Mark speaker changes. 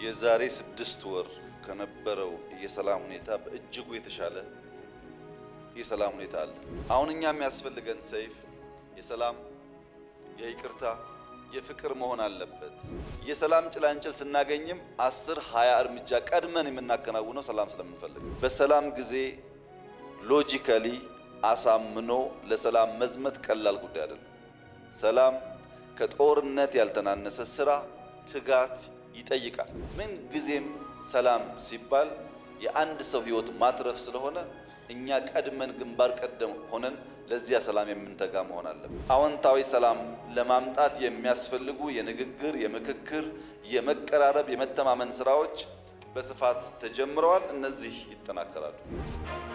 Speaker 1: የዛሬ ስድስት ወር ከነበረው የሰላም ሁኔታ በእጅጉ የተሻለ የሰላም ሁኔታ አለ። አሁን እኛ የሚያስፈልገን ሰይፍ የሰላም የይቅርታ የፍቅር መሆን አለበት። የሰላም ጭላንጭል ስናገኝም አስር ሃያ እርምጃ ቀድመን የምናከናውነው ሰላም ስለምንፈልግ በሰላም ጊዜ ሎጂካሊ አሳምኖ ለሰላም መዝመት ቀላል ጉዳይ አይደለም። ሰላም ከጦርነት ያልተናነሰ ስራ፣ ትጋት ይጠይቃል። ምን ጊዜም ሰላም ሲባል የአንድ ሰው ሕይወት ማትረፍ ስለሆነ እኛ ቀድመን ግንባር ቀደም ሆነን ለዚያ ሰላም የምንተጋ መሆን አለብን። አዎንታዊ ሰላም ለማምጣት የሚያስፈልጉ የንግግር፣ የምክክር፣ የመቀራረብ፣ የመተማመን ስራዎች በስፋት ተጀምረዋል። እነዚህ ይጠናከራሉ።